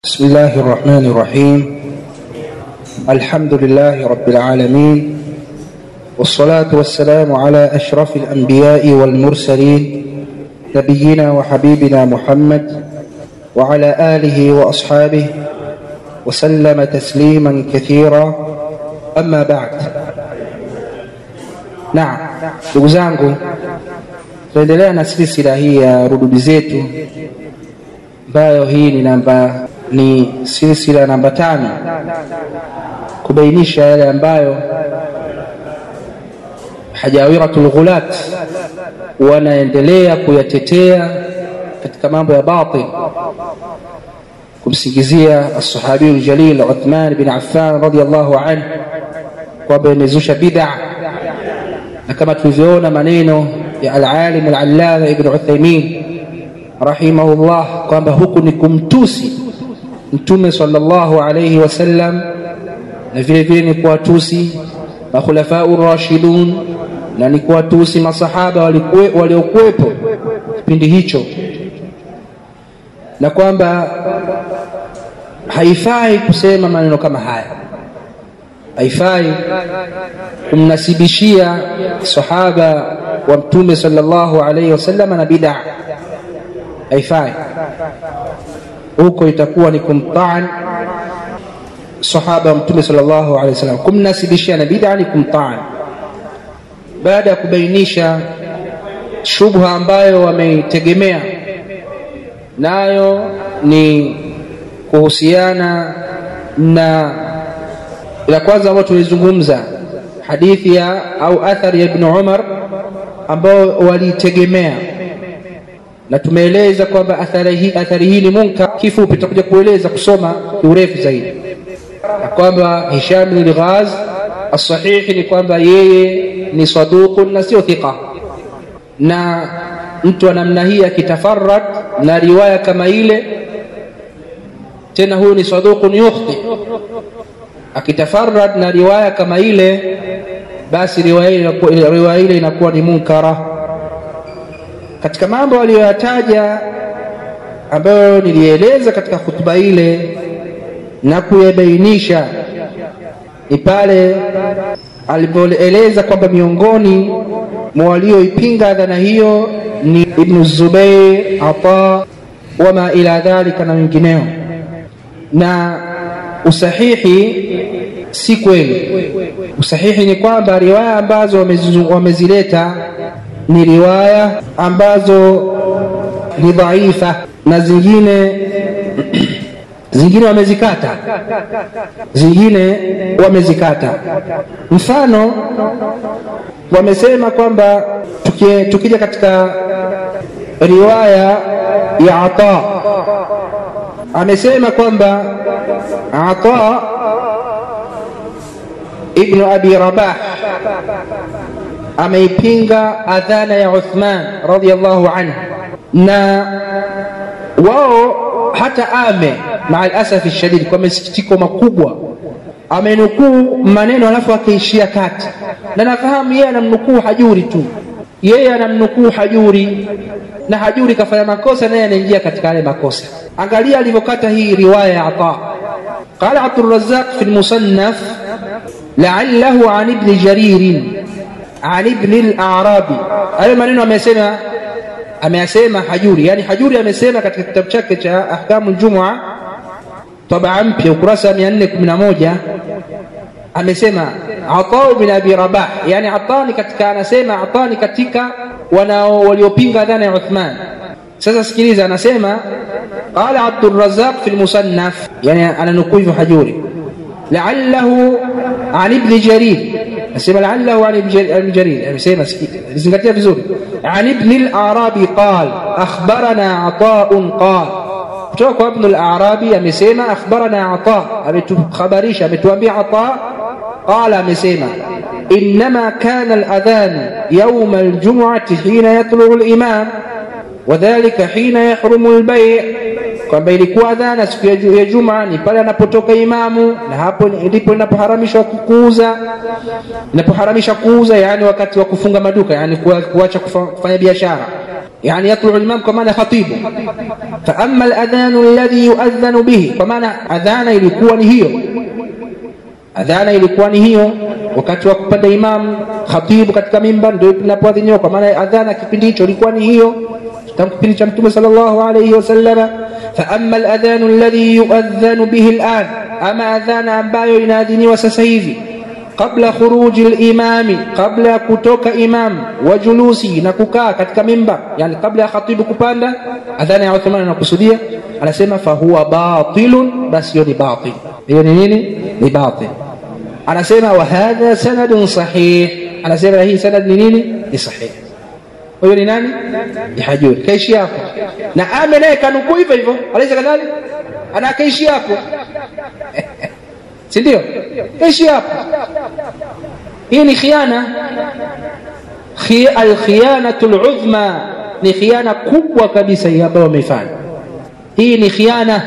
بسم الله الرحمن الرحيم الحمد لله رب العالمين والصلاة والسلام على أشرف الأنبياء والمرسلين نبينا وحبيبنا محمد وعلى آله وأصحابه وسلم تسليما كثيرا أما بعد نعم ndugu zangu tunaendelea na silsila hii ya rudubi zetu ambayo hii ni namba ni silsila namba tano kubainisha yale ambayo hajawiratul ghulat wanaendelea kuyatetea katika mambo ya batil kumsingizia alsahabiyu ljalil uthman bin affan radiallahu anhu kwamba imezusha bid'a na kama tulivyoona maneno ya alalim alallama ibn uthaimin rahimahullah kwamba huku ni kumtusi mtume sallallahu alayhi wasallam na vile vile ni kuwatusi makhulafau rashidun na ni kuwatusi masahaba waliokuwepo kipindi hicho na kwamba haifai kusema maneno kama haya haifai kumnasibishia sahaba wa mtume sallallahu alayhi wasallam na bid'a haifai huko itakuwa ni kumtaan sahaba wa mtume sallallahu alaihi wasallam kumnasibishia na bid'a ni kumtaan baada ya kubainisha shubha ambayo wameitegemea nayo ni kuhusiana na la kwanza ambayo tulizungumza hadithi ya au athari ya ibn Umar ambao waliitegemea na tumeeleza kwamba athari hii, athari hii ni munkar. Kifupi tutakuja kueleza kusoma kiurefu zaidi, na kwamba Hisham bin Ghaz asahihi ni kwamba yeye ni saduqun na sio thiqa, na mtu wa namna hii akitafarrad na riwaya kama ile, tena huyu ni saduqun yukhti, akitafarrad na riwaya kama ile, basi riwaya ile inakuwa ni munkara katika mambo aliyoyataja ambayo nilieleza katika hutuba ile na kuyabainisha ni pale alipoeleza kwamba miongoni mwa walioipinga dhana hiyo ni Ibnu Zubair, Ata wama ila dhalika na wengineo, na usahihi si kweli. Usahihi ni kwamba riwaya ambazo wamezileta ni riwaya ambazo ni dhaifa na zingine zingine wamezikata zingine wamezikata mfano wamesema kwamba tukija katika riwaya ya ata amesema kwamba ata ibnu abi rabah ameipinga adhana ya Uthman radhiallahu anhu, na wao hata ame maa alasafi shadidi, kwa masikitiko makubwa amenukuu maneno alafu akaishia kati, na nafahamu yeye anamnukuu Hajuri tu, yeye anamnukuu Hajuri na Hajuri kafanya makosa, naye anaingia katika yale makosa. Angalia alivyokata hii riwaya ya Ata. Qala Abdurrazzaq fi lmusannaf la'allahu an ibni jaririn an ibn al-Arabi. Hayo maneno amesema ameyasema Hajuri, yani Hajuri amesema katika kitabu chake cha Ahkamu Jumua tabaa mpya ukurasa wa 411 amesema Ata bin Abi Rabah, yani Ata ni katika, anasema Ata ni katika wanao waliopinga dhana ya Uthman. Sasa sikiliza, anasema qala Abdurrazzaq fi al-Musannaf, yani ananukuu hivyo Hajuri la'allahu an ibn Jarir nasema la'allahu an ibn Jarir amesema zingatia vizuri an ibn al-Arabi qal akhbarana Ata'un qal kutoka kwa ibn al-Arabi amesema akhbarana Ata ametukhabarisha ametuambia Ata qala amesema إنما كان الأذان يوم الجمعة حين يطلع الإمام وذلك حين يحرم البيع kwamba ilikuwa adhana siku ya Juma ni pale anapotoka imamu, na hapo ndipo inapoharamishwa kuuza, inapoharamisha kuuza, yani wakati wa kufunga maduka, yani kuacha kufanya biashara. يعني يطلع الإمام كمان خطيبه فأما الأذان الذي يؤذن به كمان أذان ilikuwa ni hiyo adhana ilikuwa ni hiyo wakati wa kupanda imam khatibu katika mimbar ndio inapoadhiniwa kwa maana adhana kipindi hicho ilikuwa ni hiyo tangu kipindi cha mtume sallallahu alayhi wasallam fa amma aladhan alladhi yuadhan bihi al'an ama adhana ambayo inaadhiniwa sasa hivi qabla khuruji al-imami kabla ya kutoka imam wa julusi na kukaa katika mimbar yani kabla ya khatibu kupanda adhana ya Uthman anakusudia anasema fa huwa batilun basi hiyo ni batil hiyo ni nini ni batil anasema wa hadha sanadun sahih anasema hii sanad ni nini ni sahih huyo ni nani ni hajuri kaishi hapo na ame naye kanukuu hivyo hivyo alaisa kadhalik ana kaishi hapo si ndio kaishi hapo hii ni khiana alkhiyanatu ludhma ni khiana kubwa kabisa hii ambayo wameifanya hii ni khiana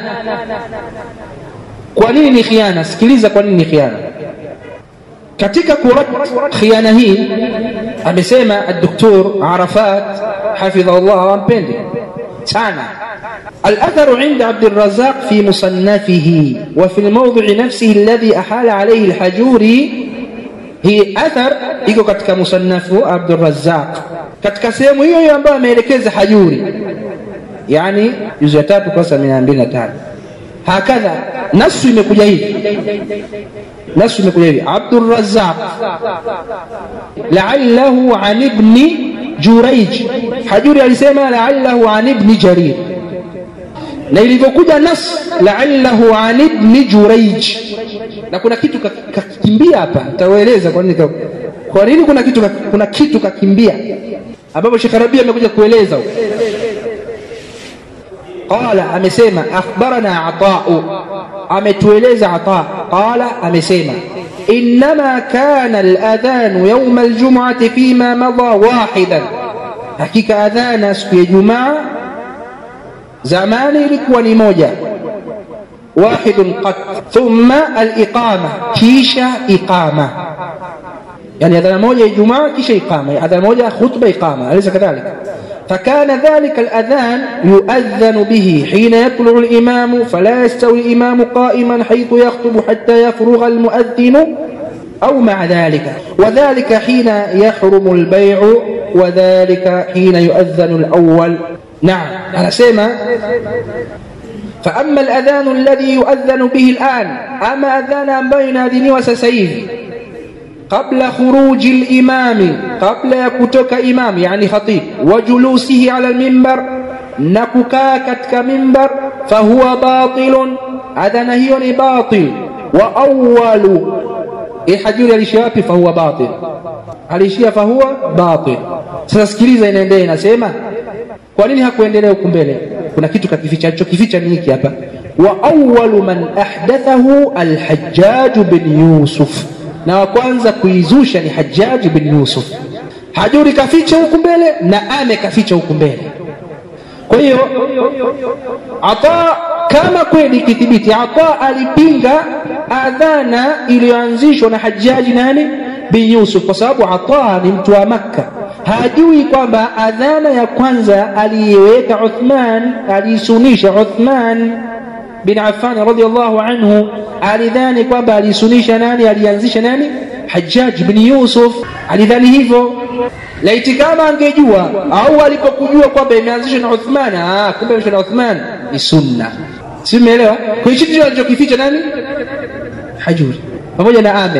kwa nini ni khiana sikiliza kwa nini ni khiana katika kurad khiana hii amesema الدكتور عرفات حفظه الله وامبندي sana الأثر عند عبد الرزاق في مصنفه وفي الموضع نفسه الذي أحال عليه الحجوري hii athar iko katika musannafu Abdurrazzaq katika sehemu hiyo hiyo ambayo ameelekeza Hajuri, yani juzu ya tatu kosa mia mbili na tano. Hakadha nasu imekuja hivi, nasu imekuja hivi, Abdurrazzaq la'allahu an ibni Juraij. Hajuri alisema la'allahu an ibni Jarir, na ilivyokuja nas la'allahu an ibni Juraij na kuna kitu kakimbia hapa nitawaeleza kwa nini kwa nini kuna kitu kuna kitu kakimbia ambapo Sheikh Rabia amekuja kueleza huko qala amesema akhbarana ata'u ametueleza ata qala amesema انما كان الاذان يوم الجمعه فيما مضى واحدا hakika adhana siku ya jumaa zamani ilikuwa ni moja واحد قد ثم الإقامة كيشا إقامة يعني هذا موجة جمعة كيشا إقامة هذا موجة خطبة إقامة أليس كذلك فكان ذلك الأذان يؤذن به حين يطلع الإمام فلا يستوي الإمام قائما حيث يخطب حتى يفرغ المؤذن أو مع ذلك وذلك حين يحرم البيع وذلك حين يؤذن الأول نعم أنا سيما فأما الأذان الذي يؤذن به الآن أما أذان بين ديني وسسيف قبل خروج الإمام قبل يكتك إمام يعني خطيب وجلوسه على المنبر نككا كتك منبر فهو باطل أذن هي باطل وأول إحجر الشياب فهو باطل alishia fahuwa batil sasa sikiliza inaendelea inasema kwa nini hakuendelea huku mbele kuna kitu kakificha alichokificha ni hiki hapa wa awwalu man ahdathahu alhajjaj bin yusuf na wa kwanza kuizusha ni hajjaj bin yusuf hajuri kaficha huku mbele na ame kaficha huku mbele kwa hiyo ata kama kweli ikithibiti ata alipinga adhana iliyoanzishwa na hajjaji nani bin yusuf kwa sababu ata ni mtu wa makka hajui kwamba adhana ya kwanza aliyeweka Uthman aliisunisha Uthman bin Affan radhiallahu anhu alidhani kwamba alisunisha nani alianzisha nani Hajjaj bin Yusuf alidhani hivyo laiti kama angejua au alipokujua kwamba imeanzishwa na Uthman ah kumbe imeanzishwa na Uthman ni sunna si umeelewa kwa hiyo ndicho alichokificha nani Hajuri pamoja na Ame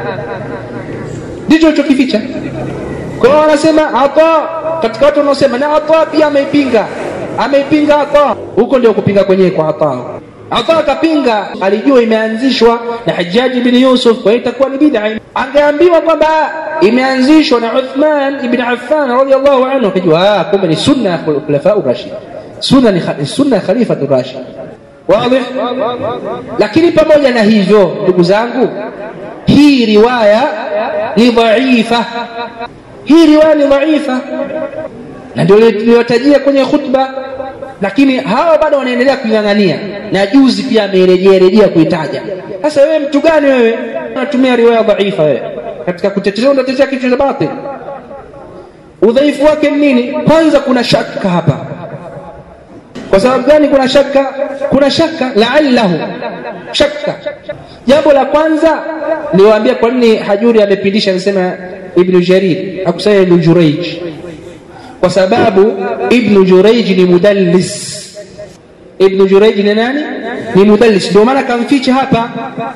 ndicho alichokificha kwa hiyo wanasema ata katika watu wanaosema na ata pia ameipinga ameipinga ata huko ndio kupinga kwenyewe kwa ata ata akapinga alijua imeanzishwa na Hajjaji bin Yusuf kwa hiyo itakuwa ni bid'a angeambiwa kwamba imeanzishwa na Uthman ibn Affan radhiyallahu anhu akijua ah kumbe ni sunna ya khulafa rashid sunna ni sunna khalifa rashid wazi lakini pamoja na hivyo ndugu zangu hii riwaya ni dhaifa hii riwaya ni dhaifa na ndio niliyotajia kwenye khutba lakini hawa bado wanaendelea kuing'ang'ania na juzi pia amerejea rejea kuitaja sasa wewe mtu gani wewe unatumia riwaya dhaifa wewe katika kutetea unatetea kitu cha batil udhaifu wake ni nini kwanza kuna shaka hapa kwa sababu gani kuna shaka kuna shaka laallahu shaka jambo la kwanza niwaambia kwa nini hajuri amepindisha amesema ibnu jarir akusanya ibnu jureij kwa sababu ibnu jureij ni mudallis ibnu jureij ni nani ni mudallis ndio maana kamficha hapa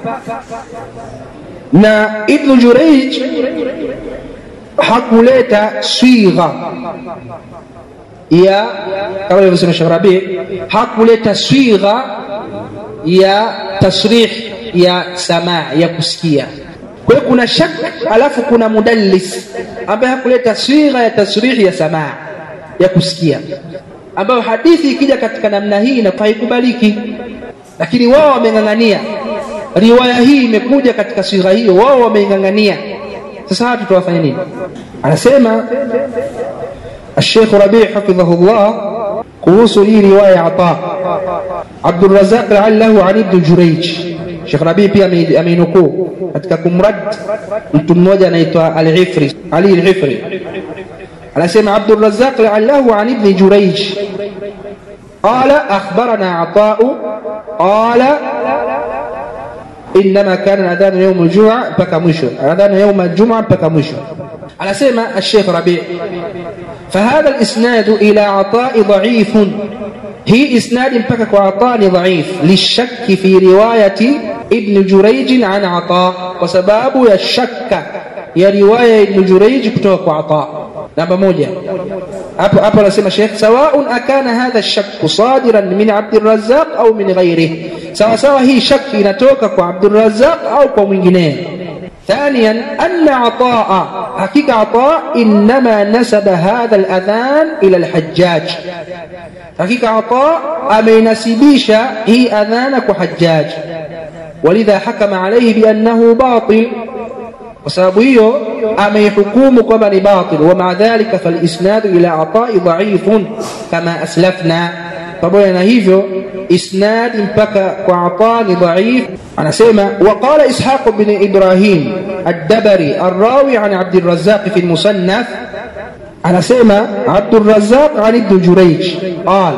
na ibnu jureij hakuleta swigha ya kama alivyosema Sheikh Rabi hakuleta swigha ya tasrih ya samaa ya kusikia kwa hiyo kuna shak alafu kuna mudallis ambaye hakuleta swigha ya tasrih ya samaa ya kusikia ambayo hadithi ikija katika namna hii na haikubaliki lakini wao wameng'ang'ania riwaya hii imekuja katika swigha hiyo wao wameing'ang'ania sasa hapa tutawafanya nini anasema الشيخ ربيع حفظه الله kuhusu hii riwaya ya Ata Abdurrazzaq la'allahu an ibn Jurayj Sheikh Rabi pia ameinukuu katika kumrad mtu mmoja anaitwa Al-Ifri Ali Al-Ifri anasema Abdurrazzaq la'allahu an ibn Jurayj قال أخبرنا عطاء قال إنما كان الأذان يوم الجمعة بكى مشو الأذان يوم الجمعة بكى مشو على سيما الشيخ ربيع فهذا الإسناد إلى عطاء ضعيف هي إسناد بكى وعطاء ضعيف للشك في رواية ابن جريج عن عطاء وسباب الشك يا رواية ابن جريج كتوك وعطاء namba moja hapo hapo anasema Sheikh sawaun akana hadha shakku sadiran min Abdurrazzaq au min ghairihi sawa sawa hii shaki inatoka kwa Abdurrazzaq au kwa mwingineo ثانيا أن عطاء حقيقة عطاء إنما نسب هذا الأذان إلى الحجاج حقيقة عطاء أمين نسبيش هي أذانك حجاج ولذا حكم عليه بأنه باطل kwa sababu hiyo ameihukumu kwamba ni batil wa maa dhalika falisnadu ila atai dhaifun kama aslafna pamoja na hivyo isnad mpaka kwa ata ni dhaif anasema waqala ishaq bin ibrahim الدبري الراوي عن عبد الرزاق في المصنف anasema عبد الرزاق عن ابن جريج قال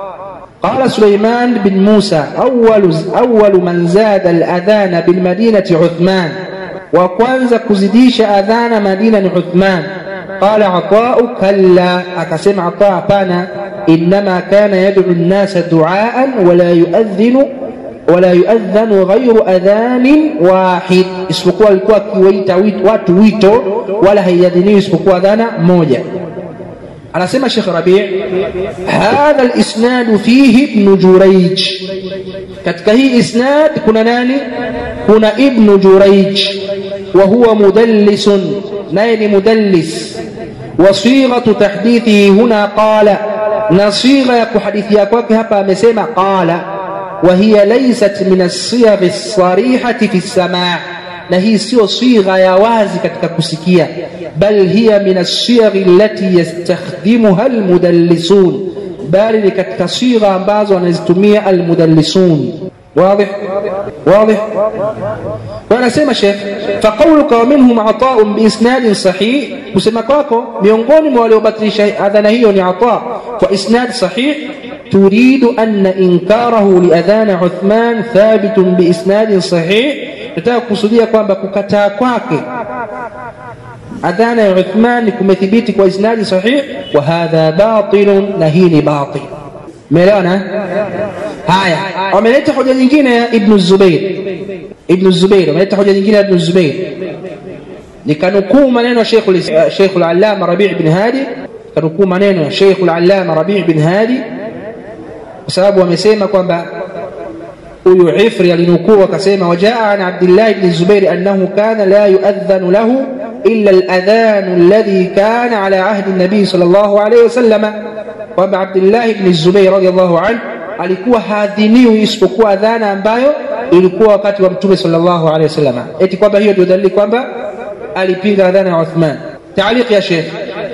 قال سليمان بن موسى أول, أول من زاد الأذان بالمدينة عثمان wa kwanza kuzidisha adhana Madina ni Uthman. Qala Atau kalla, akasema Ata hapana, innama kana yad'u an-nasa du'aan wala yuadhinu wala yuadhanu ghayru adhanin wahid, isipokuwa alikuwa akiwaita watu wito, wala haiadhiniwi isipokuwa adhana moja. anasema Sheikh Rabi' hadha al-isnad fihi ibn Jurayj katika hii isnad kuna nani kuna ibn Jurayj wa huwa mudallis naye ni mudallis wa sighatu tahdithihi huna qala na sigha ya kuhadithia kwake hapa amesema qala wa hiya laysat min as-siyagh as-sarihati fi as-sama' na hii sio sigha ya wazi katika kusikia bal hiya min as-siyagh allati yastakhdimuha al-mudallisun bali ni katika sigha ambazo wanazitumia al-mudallisun واضح واضح wanasema Sheikh faqawluka wa minhum ata'un biisnadin sahih kusema kwako miongoni mwa waliobatilisha adhana hiyo ni ata kwa isnad sahih تريد أن إنكاره لأذان عثمان ثابت بإسناد صحيح nataka kusudia kwamba kukataa kwake adhana ya Uthman kumethibiti kwa isnadi sahih wa hadha batilun na hii ni batil umeelewana haya wameleta hoja nyingine ya ibn Zubair ibn Zubair wameleta hoja nyingine ya ibn Zubair nikanukuu maneno ya Sheikh al-Allama Rabi' ibn Hadi kanukuu maneno ya Sheikh al-Allama Rabi' ibn Hadi kwa sababu wamesema kwamba huyu Ifri alinukuu akasema wajaa an Abdullah ibn Zubair annahu kana la yuadhanu lahu illa al-adhan alladhi kana ala ahdi an-nabi sallallahu alayhi wasallam kwamba Abdullah ibn Zubair radiyallahu anhu alikuwa haadhiniwi isipokuwa adhana ambayo ilikuwa wakati wa mtume sallallahu alayhi wasallam eti kwamba hiyo ndio dalili kwamba alipinga adhana ya Uthman تعليق يا شيخ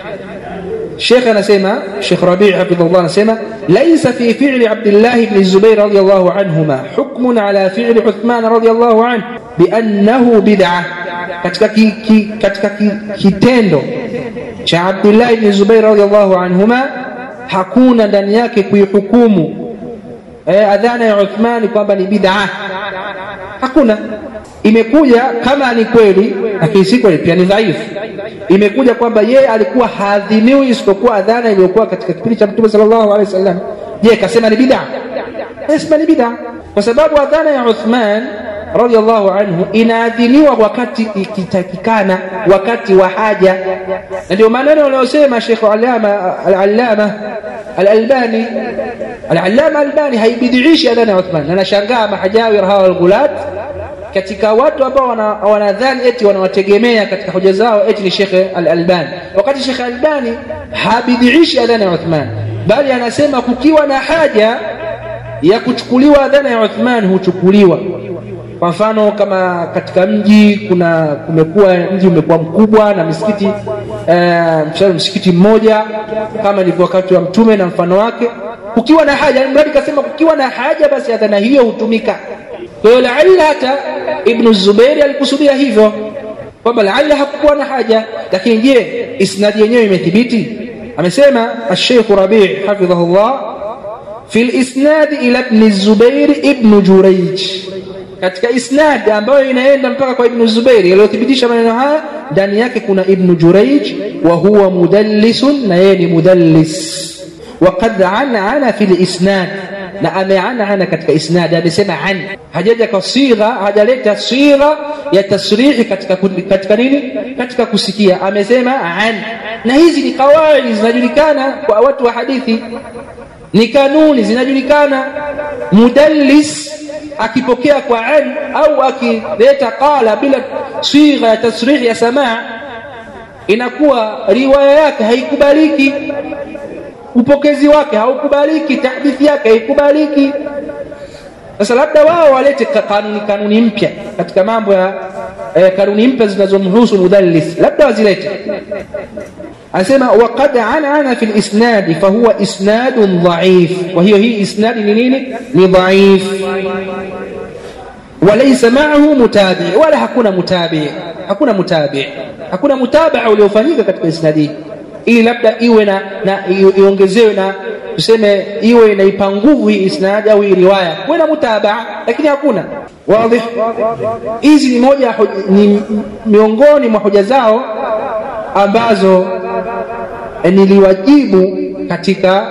الشيخ أنا سيما الشيخ ربيع حفظه الله سيما ليس في فعل عبد الله بن الزبير رضي الله عنهما حكم على فعل عثمان رضي الله عنه بأنه بدعة katika ki, ki, katika ki, kitendo cha Abdullah ibn Zubair radhiallahu anhuma hakuna ndani yake kuihukumu eh, adhana ya Uthmani kwamba ni bid'a. Hakuna. Imekuja kama ni kweli, lakini si kweli, pia ni dhaifu. Imekuja kwamba yeye alikuwa haadhiniwi isipokuwa adhana iliyokuwa katika kipindi cha Mtume sallallahu alaihi wasallam. Je, kasema ni bid'a? Kasema ni bid'a kwa sababu adhana ya Uthman radhiallahu anhu inaadhiniwa wakati ikitakikana, wakati wa haja, na ndio maneno wanayosema Sheikh Allama al-Allama al-Albani al-Allama Albani haibidiishi adhana ya Uthman, na nashangaa mahajawir hawa walghulat katika watu ambao wanadhani eti wanawategemea katika hoja zao eti ni Sheikh al-Albani, wakati Sheikh Albani habidiishi adhana ya Uthman, bali anasema kukiwa na haja ya kuchukuliwa adhana ya Uthman huchukuliwa. Kwa mfano kama katika mji kuna kumekuwa mji umekuwa mkubwa na misikiti uh, msikiti mmoja kama ilivyo wakati wa Mtume na mfano wake, kukiwa na haja, mradi kasema kukiwa na haja, basi adhana hiyo hutumika. Kwa hiyo laalla hata Ibnu Zubairi alikusudia hivyo kwamba laalla hakukuwa na haja, lakini je, isnadi yenyewe imethibiti? Amesema Sheikh Rabi' hafidhahullah fi lisnad ila Ibn Zubair ibn Jurayj, katika isnad ambayo inaenda mpaka kwa Ibn Zubair aliyothibitisha maneno haya, ndani yake kuna Ibn Jurayj wa huwa mudallisun, na yeye ni mudallis. Waqad anana fi lisnad, na ameanana katika isnad, amesema an, hajaja kwa sigha, hajaleta sigha ya tasrihi katika, katika nini, katika kusikia, amesema an. Na hizi ni kawaidi zinajulikana kwa watu wa hadithi ni kanuni zinajulikana. Mudallis akipokea kwa an au akileta qala bila sigha ya tasrih ya samaa, inakuwa riwaya yake haikubaliki, upokezi wake haukubaliki, tahdithi yake haikubaliki. Sasa labda wao walete kanuni kanuni mpya katika mambo ya eh, kanuni mpya zinazomhusu mudallis, labda wazilete anasema waqad anana fi lisnadi fahuwa isnadun dhaif. Kwa hiyo hii isnadi ni nini? Ni dhaif. Walaysa maahu mutabi, wala hakuna mutabi, hakuna mutabi, hakuna mutabaa uliofanyika katika isnadi hii, ili labda iwe na, na iongezewe na tuseme iwe inaipa nguvu hii isnadi au hii riwaya kuwe na mutabaa, lakini hakuna. Wazi, hizi ni moja ni miongoni mwa hoja zao ambazo niliwajibu katika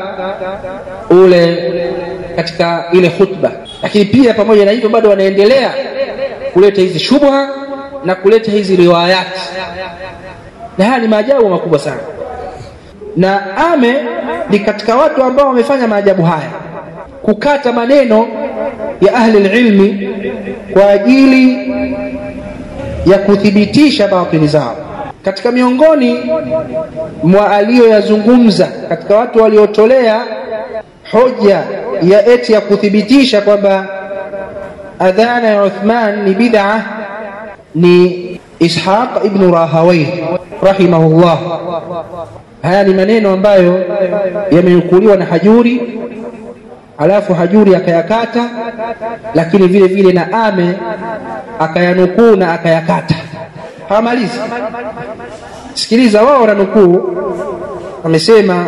ule katika ile khutba, lakini pia pamoja na hivyo bado wanaendelea kuleta hizi shubha na kuleta hizi riwayati, na haya ni maajabu makubwa sana. Na Ame ni katika watu ambao wamefanya maajabu haya, kukata maneno ya ahli ilmi kwa ajili ya kuthibitisha batili zao katika miongoni mwa aliyoyazungumza katika watu waliotolea hoja ya eti ya kuthibitisha kwamba adhana ya Uthman ni bid'a ni Ishaq ibn Rahawayh rahimahullah. Haya ni maneno ambayo yamenukuliwa na Hajuri, alafu Hajuri akayakata, lakini vile vile na Ame akayanukuu na akayakata hawamalizi. Sikiliza, wao wananukuu, amesema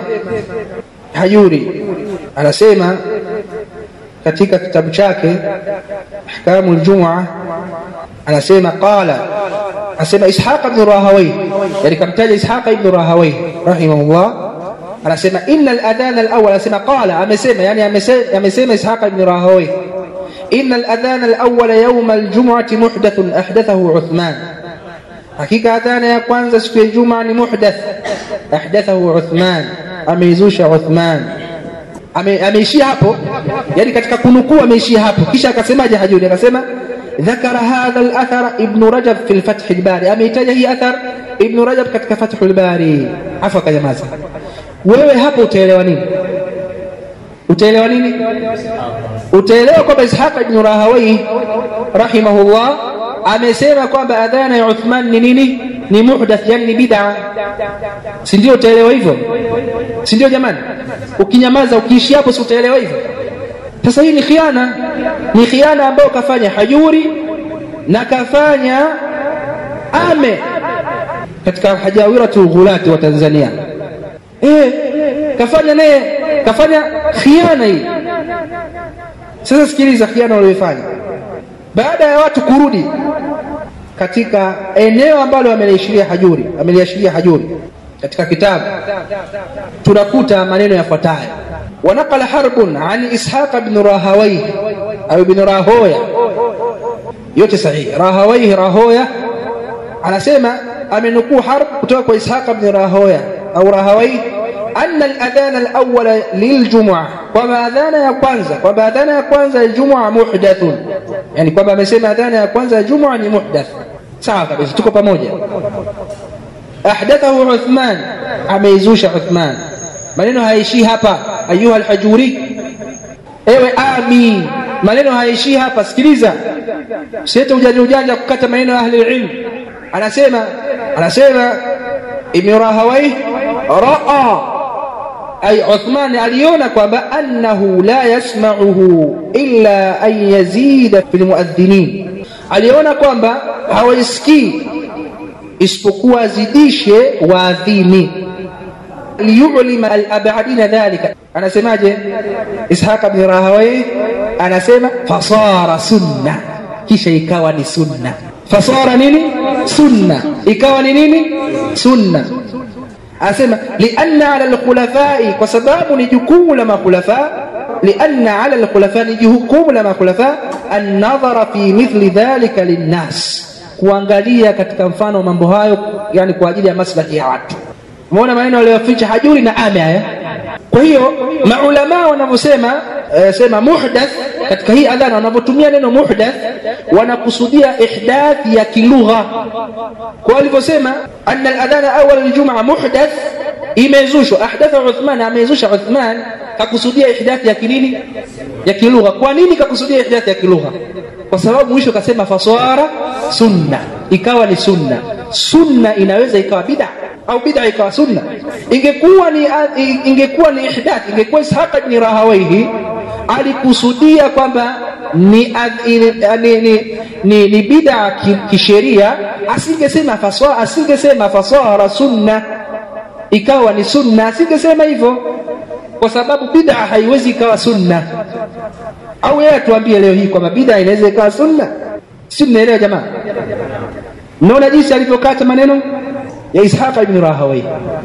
Hajuri anasema katika kitabu chake Ahkamu Ljumua, anasema qala, anasema Ishaq ibn Rahawayh, yani kamtaja Ishaq ibn Rahawayh rahimahullah, anasema inna al-adhan al-awwal, anasema qala, amesema yani amesema Ishaq ibn Rahawayh, inna al-adhan al-awwal yawm al-jum'ati muhdathun ahdathahu Uthman Hakika adhana ya kwanza siku ya Ijumaa ni muhdath, ahdathahu Uthman, ameizusha Uthman. Ameishia hapo, yani katika kunukuu ameishia hapo. Kisha akasemaje Hajuri? Akasema dhakara hadha al-athar Ibn Rajab fi al-Fath al-Bari, ameitaja hii athar Ibn Rajab katika Fath al-Bari. Afa kanyamaza. Wewe hapo utaelewa nini? Utaelewa nini? Utaelewa kwamba Ishaq ibn Rahawayh rahimahullah amesema kwamba adhana ya Uthman ni nini? Ni muhdath, yani ni bid'a, si ndio? Utaelewa hivyo, si ndio? Jamani, ukinyamaza ukiishi hapo, si utaelewa hivyo? Sasa hii ni khiana, ni khiana ambayo kafanya Hajuri na kafanya Ame katika hajawiratul ghulati wa Tanzania eh, kafanya naye kafanya khiana hii. Sasa sikiliza khiana waliyofanya baada ya watu kurudi katika eneo ambalo ameliashiria Hajuri, ameliashiria Hajuri katika kitabu tunakuta maneno yafuatayo: wanaqala harbun an ishaq bin rahawayh au bin rahoya, yote sahihi. Rahawayh rahoya anasema amenukuu harb kutoka kwa ishaq bin rahoya au rahawayh anna al-adhan al-awwal liljum'a, kwamba adhana ya kwanza kwamba adhana ya kwanza ya Jum'a muhdathun, yani kwamba amesema adhana ya kwanza ya Jum'a ni muhdath. Sawa kabisa, tuko pamoja. Ahdathahu Uthman, ameizusha Uthman. Maneno hayaishii hapa, ayuha al-Hajuri, ewe ami, maneno hayaishii hapa. Sikiliza, siete ujanja ujanja kukata maneno ya ahli ilm. Anasema anasema Ibn Rahawayh raa ay Uthman aliona kwamba annahu la yasma'uhu illa an yazida fil muadhdhinin, aliona kwamba hawaisikii isipokuwa azidishe waadhini. liyulima alabadina dhalika, anasemaje Ishaq bin Rahawayh? Anasema fasara sunna, kisha ikawa ni sunna. Fasara nini? Sunna, ikawa ni nini? Sunna asema lianna ala alkhulafai, kwa sababu ni jukumu la makhulafa. Lianna ala alkhulafa, ni jukumu la makhulafa annadhara fi mithli dhalika linnas, kuangalia katika mfano mambo hayo, yani kwa ajili ya maslahi ya watu. Umeona maneno aliyoficha Hajuri na ame haya. Kwa hiyo maulama wanavyosema eh, sema muhdath katika hii adhana, wanavyotumia neno muhdath wanakusudia ihdath ya kilugha, kwa walivyosema anna aladhana awwal aljumaa muhdath, imezushwa. Ahdatha Uthman, amezusha Uthman, kakusudia ihdath ya kinini, ya kilugha. Kwa nini kakusudia ihdath ya kilugha? Kwa sababu mwisho kasema faswara sunna, ikawa ni sunna. Sunna inaweza ikawa bid'a au bid'a ikawa sunna. Ingekuwa ni ingekuwa ni ihdath, ingekuwa Ishaq ibn Rahawayhi alikusudia kwamba ni, ni, ni, ni, ni bid'a kisheria, asingesema faswa, asingesema fasara sunna, ikawa ni sunna, asingesema hivyo, kwa sababu bid'a haiwezi ikawa sunna. Au yeye atuambie leo hii kwamba bid'a inaweza ikawa sunna? Si mnaelewa jamaa? Mnaona jinsi alivyokata maneno ya Ishaq ibn Rahawayh.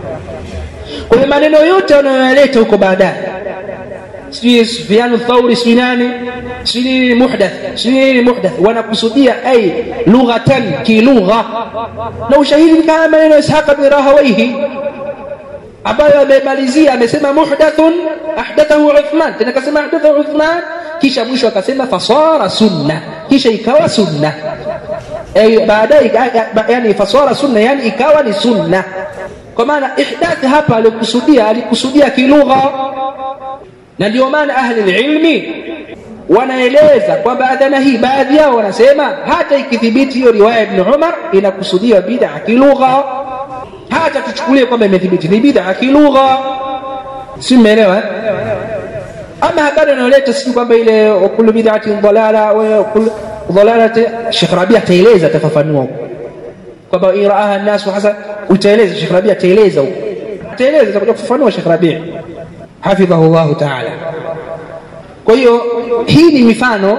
Kwa hiyo maneno yote wanayoyaleta huko baadaye, sijui Sufyan Thauri, sijui nani, sijui nini muhdath, sijui nini muhdath, wanakusudia ay lughatan, kilugha. Na ushahidi ni kama maneno ya Ishaq ibn Rahawayh ambayo amemalizia, amesema muhdathun ahdathahu Uthman, tena akasema ahdathahu Uthman, kisha mwisho akasema fasara sunna, kisha ikawa sunna baadaye yani faswara sunna, yani ikawa ni sunna. Kwa maana ihdath hapa alikusudia, alikusudia kilugha, na ndio maana ahli ilmi wanaeleza kwamba adhana hii, baadhi yao wanasema hata ikithibiti hiyo riwaya Ibn Umar inakusudiwa bid'a kilugha, hata tuchukulie kwamba imethibiti ni bid'a kilugha, si mmeelewa eh? Ama habari anayoleta sijui kwamba ile kullu bid'atin dalala wa kullu dhalalati Sheikh Rabi ataeleza atafafanua huko kwamba iraaha nnasu hasa, utaeleza Sheikh Rabi ataeleza huko, ataeleza atakuja kufafanua Sheikh Rabi hafidhahu llahu taala. Kwa hiyo hii ni mifano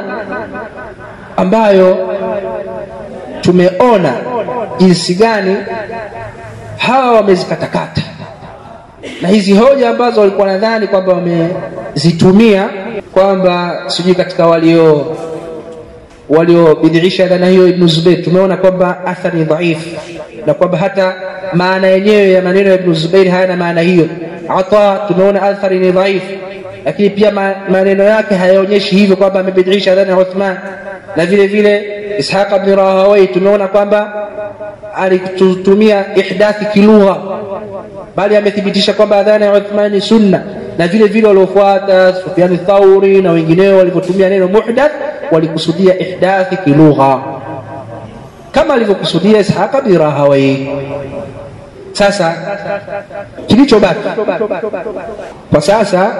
ambayo tumeona jinsi gani hawa wamezikatakata, na hizi hoja ambazo walikuwa nadhani kwamba wamezitumia kwamba sijui katika walio waliobidhiisha dhana hiyo Ibn Zubair, tumeona kwamba athari ni dhaifu na kwamba hata maana yenyewe ya maneno ya Ibn Zubair hayana maana hiyo. Ata tumeona athari ni dhaifu, lakini pia maneno yake hayaonyeshi hivyo kwamba amebidhiisha dhana ya Uthman, na vile vile Ishaq ibn Rahawayh tumeona kwamba alitumia ihdathi kilugha, bali amethibitisha kwamba adhana ya Uthman ni sunna, na vile vile waliofuata Sufyan Thauri na wengineo walivyotumia neno muhdath walikusudia ihdathi kilugha kama alivyokusudia Ishaq bin Rahawayh. Sasa kilichobaki kwa sasa,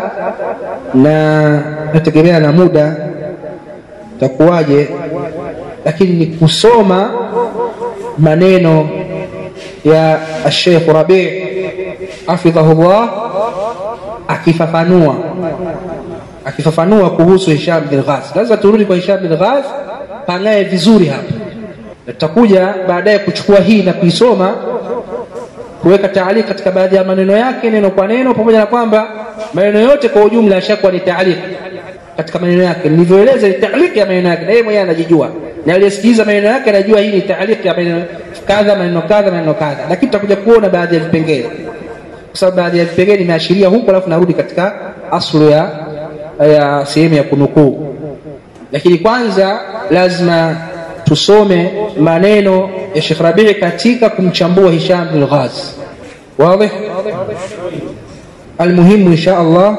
na nategemea na muda takuwaje, lakini ni kusoma maneno ya Sheikh Rabi hafidhahullah akifafanua akifafanua kuhusu Hisham bin Ghaz. Lazima turudi kwa Hisham bin Ghaz, pang'ae vizuri hapa, na tutakuja baadaye kuchukua hii na kuisoma kuweka taaliki katika baadhi ya maneno yake neno kwa neno, pamoja na kwamba maneno yote kwa ujumla yashakuwa ni taaliki katika maneno yake. Nilivyoeleza ni taaliki ya maneno yake, na yeye mwenyewe anajijua, na aliyesikiliza maneno yake anajua hii ni taaliki ya maneno kadha, maneno kadha, maneno kadha, lakini tutakuja kuona baadhi ya vipengele, kwa sababu baadhi ya vipengele nimeashiria huko, alafu narudi katika aslu ya, ya sehemu ya kunukuu. Lakini kwanza lazima tusome maneno ya Sheikh Rabii katika kumchambua Hisham bin Ghaz. Wazi? Almuhimu insha Allah,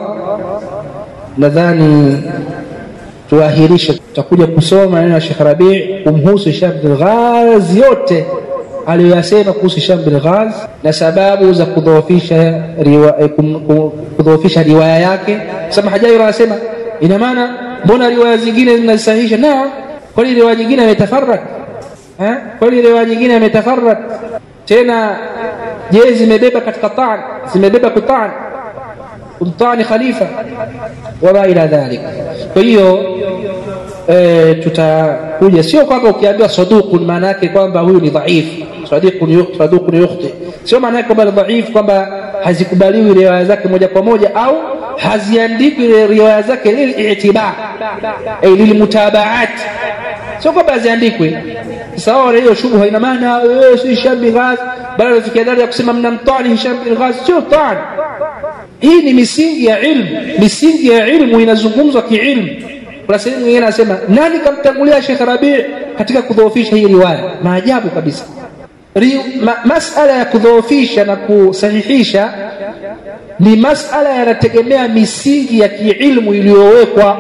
nadhani tuahirishe, tutakuja kusoma maneno ya Sheikh Rabii kumhusu Hisham bin Ghaz yote aliyoyasema kuhusu Hisham bin Ghaz na sababu za kudhoofisha riwaya, kudhoofisha riwaya yake. Sema Hajairi anasema ina maana mbona riwaya zingine zinasahihisha? Naam, kwani riwaya nyingine ametafarrak eh? Kwani riwaya nyingine ametafarrak tena? Je, zimebeba katika taan, zimebeba kutaan kumtani khalifa wama ila dhalik. Kwa hiyo e, tutakuja, sio kwamba ukiambiwa saduqun maana yake kwamba huyu ni dhaifu, saduqun yukhti, sio maana yake kwamba ni dhaifu, kwamba hazikubaliwi riwaya zake moja kwa moja au haziandikwi riwaya zake lilitibar ay lilmutabaat, sio kwamba haziandikwi. Sasa wao hiyo shubha, ina maana si Hisham bin Ghaz, bali anafikia daraja ya kusema mnamtani Hisham bin Ghaz. Sio tani, hii ni misingi ya ilmu. Misingi ya ilmu inazungumzwa kiilmu. Kuna sehemu nyingine anasema nani kamtangulia Sheikh Rabi katika kudhoofisha hii riwaya? Maajabu kabisa. Ma, masala ya kudhoofisha na kusahihisha ni masala yanategemea misingi ya kiilmu iliyowekwa.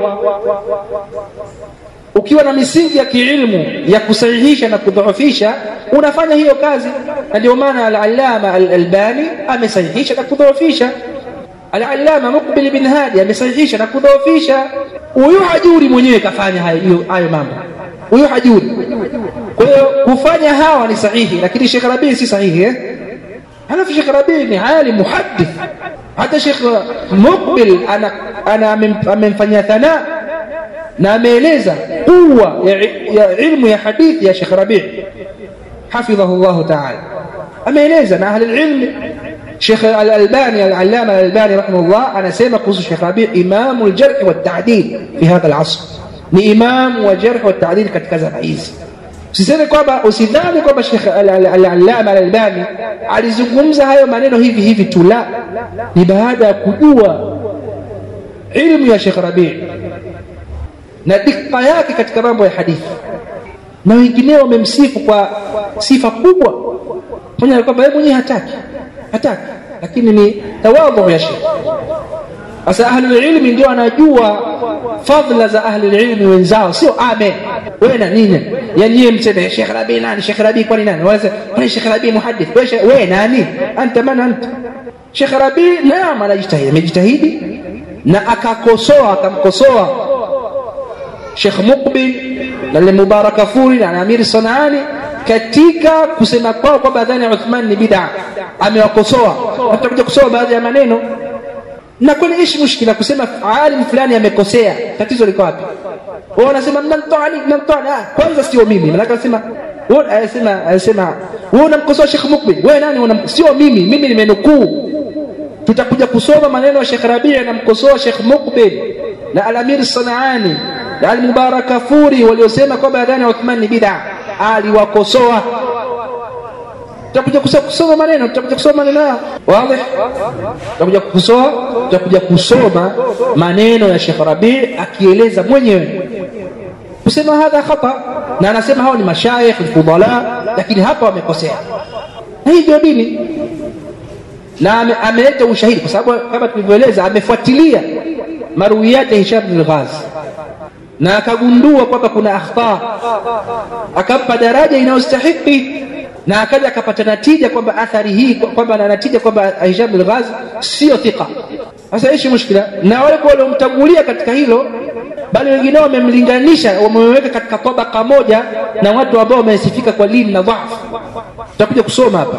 Ukiwa na misingi ya kiilmu ya kusahihisha na kudhoofisha, unafanya hiyo kazi, na ndio maana al-Allama al-Albani amesahihisha na kudhoofisha. Al-Allama Muqbil bin Hadi amesahihisha na kudhoofisha. Huyu hajuri mwenyewe kafanya hayo hayo mambo, huyu hajuri. Kwa hiyo kufanya hawa ni sahihi, lakini Sheikh Rabi si sahihi eh? Halafu Sheikh Rabi ni alim muhaddith hata Sheikh Muqbil ana, ana amemfanyia thana na ameeleza quwa ya, ya ilmu ya hadithi ya Sheikh Rabi hafidhahu llahu taala, ameeleza na ahli ilmi. Sheikh Al-Albani Al-Allama Al-Albani rahimahullah anasema kuhusu Sheikh Rabi, imamu al-jarh wa ta'dil fi hadha al-asr, ni imamu wa jarh wa ta'dil katika zama hizi. Usiseme kwamba usidhani kwamba Sheikh Al-Allama Al-Albani alizungumza hayo maneno hivi hivi tu, la, ni baada ya kujua ilmu ya Sheikh Rabi na dikka yake katika mambo ya hadithi, na wengineo wamemsifu kwa sifa kubwa, pamoja na kwamba yeye mwenyewe hataki hataki, lakini ni tawadhu ya Sheikh. Sasa ahlul ilmi ndio anajua fadhila za ahlul ilmi wenzao, sio ame wewe na nini, yani yeye mseme Sheikh Rabi nani? Sheikh Rabi kwani nani? Wala kwani Sheikh Rabi muhaddith? Wewe wewe nani? Anta man anta? Sheikh Rabi naam, anajitahidi, amejitahidi na akakosoa, akamkosoa Sheikh Muqbil na Mubaraka Furi na Amir Sanani katika kusema kwao kwamba adhani ya Uthman ni bid'a, amewakosoa. Tutakuja kusoma baadhi ya maneno na kwani ishi mushkila kusema alim fulani amekosea, tatizo liko wapi? Wao wanasema mnamtani mnamtani. Ah, kwanza sio mimi, maana anasema wewe anasema anasema wewe unamkosoa Sheikh Mukbil, wewe nani? Unam, sio mimi, mimi nimenukuu. Tutakuja kusoma maneno ya Sheikh Rabi' anamkosoa Sheikh Mukbil na Al-Amir Sanaani na Al-Mubarak Kafuri waliosema kwamba adhana ya Uthman ni bid'a, aliwakosoa tutakuja kusoma maneno, tutakuja kusoma maneno yao wazi, tutakuja kusoma, tutakuja kusoma maneno ya Sheikh Rabi akieleza mwenyewe kusema hadha khata, na anasema hao ni mashayikh alfudala, lakini hapa wamekosea, na hii ndio dini, na ameleta ushahidi, kwa sababu kama tulivyoeleza, amefuatilia maruwiyati ya Hisham bin Ghaz na akagundua kwamba kuna akhta, akampa daraja inayostahiki na akaja akapata natija kwamba athari hii kwamba na natija kwamba Hisham bin Ghaz sio thika. Sasa ishi mushkila na wale waliomtangulia katika hilo, bali wengine wamemlinganisha, wameweka katika tabaka moja na watu ambao wamesifika kwa lini na dhaifu. tutakuja kusoma hapa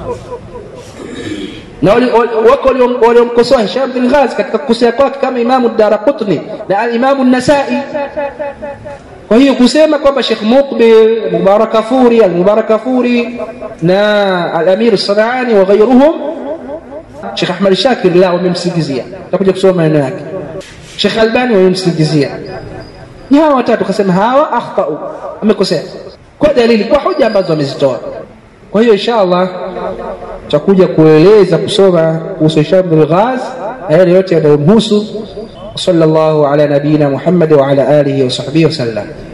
na wako waliomkosoa Hisham bin Ghaz katika kukosea kwake kama Imamu Daraqutni na Alimamu Nasai. Kwa hiyo kusema kwamba Sheikh Muqbil, Mubarak Kafuri, Al-Mubarak Kafuri na Al-Amir Sanani wa ghayruhum, Sheikh Ahmad Shakir la wamemsingizia, tutakuja kusoma maneno yake. Sheikh Albani wamemsingizia, ni hawa watatu, kasema hawa akhtau, amekosea kwa dalili, kwa hoja ambazo wamezitoa. Kwa hiyo insha Allah tutakuja kueleza kusoma kuhusu Hisham bin Ghaz na yale yote yanayomhusu. Sallallahu ala nabiyina Muhammad wa ala alihi wa sahbihi wasallam.